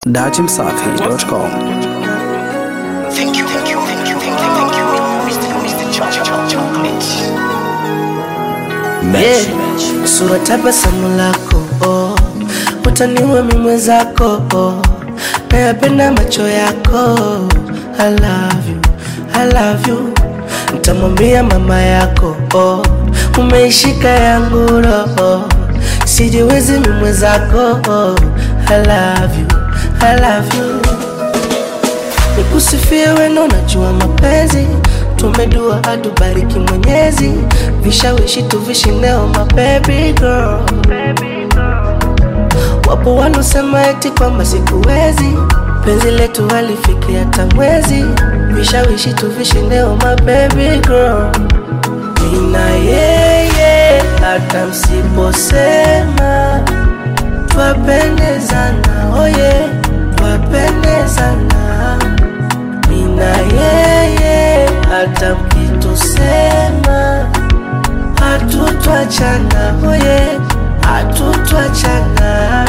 dachimsafi.com. Thank you, thank you, thank you, thank you, thank you, Mr. Mr. Ch- Ch- Ch- Chocolate. Yeah, sura tabasamu lako oh. Utaniua mimi mwenzako oh. Nayapenda macho yako I love you, I love you Nitamwambia mama yako oh. Umeishika yangu roho Sijiwezi mimi mwenzako oh. I love you, I love you Nikusifie weno unajua mapenzi tumedua atubariki mwenyezi vishawishi tuvishineo my baby girl wapo wanaosema eti kwamba sikuwezi penzi letu halifiki hata mwezi vishawishi tuvishineo my baby girl mina yeye hata msiposema twapendezana oye twapendezana mina yeye hata mkitusema hatutwachana oye hatutwachana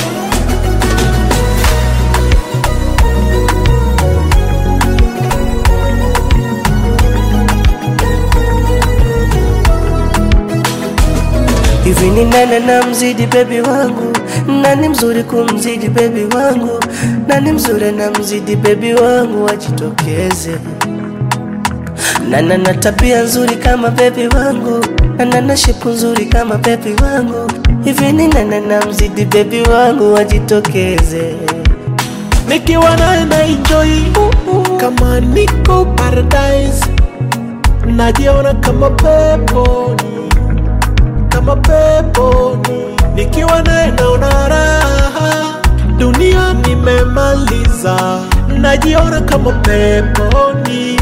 hivi ni nane na mzidi bebi wangu nani mzuri kumzidi bebi wangu nani mzuri na mzidi bebi wangu wajitokeze nana na tabia nzuri kama bebi wangu nana na shepu nzuri kama bebi wangu hivi ni nana na mzidi bebi wangu wajitokeze nikiwa naye na enjoy kama niko paradise najiona kama peponi kama peponi nikiwa naye naona raha dunia nimemaliza najiona kama peponi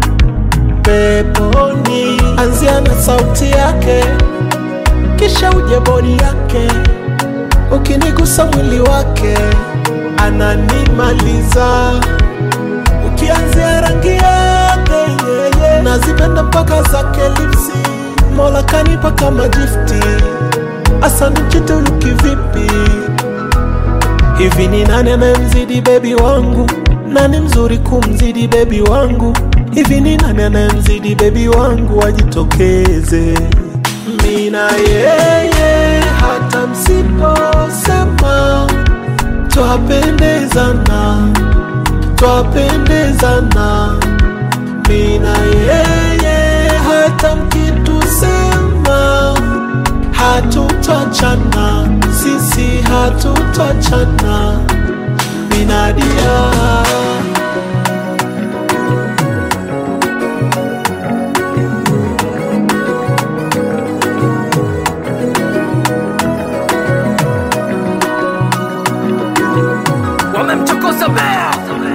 peponi anzia na sauti yake kisha uje bodi yake ukinigusa mwili wake ananimaliza ukianzia rangi yake yeye nazipenda mpaka zake lipsi mola kanipa kama gifti asante mchituluki vipi hivi ni nani anayemzidi bebi wangu nani mzuri kumzidi bebi wangu hivi ni nani anayemzidi bebi wangu ajitokeze mina yeye hata msiposema twapendezana twapendezana mina yeye hata mkitusema hatutachana sisi hatutachana minadia Wamemchokoza bea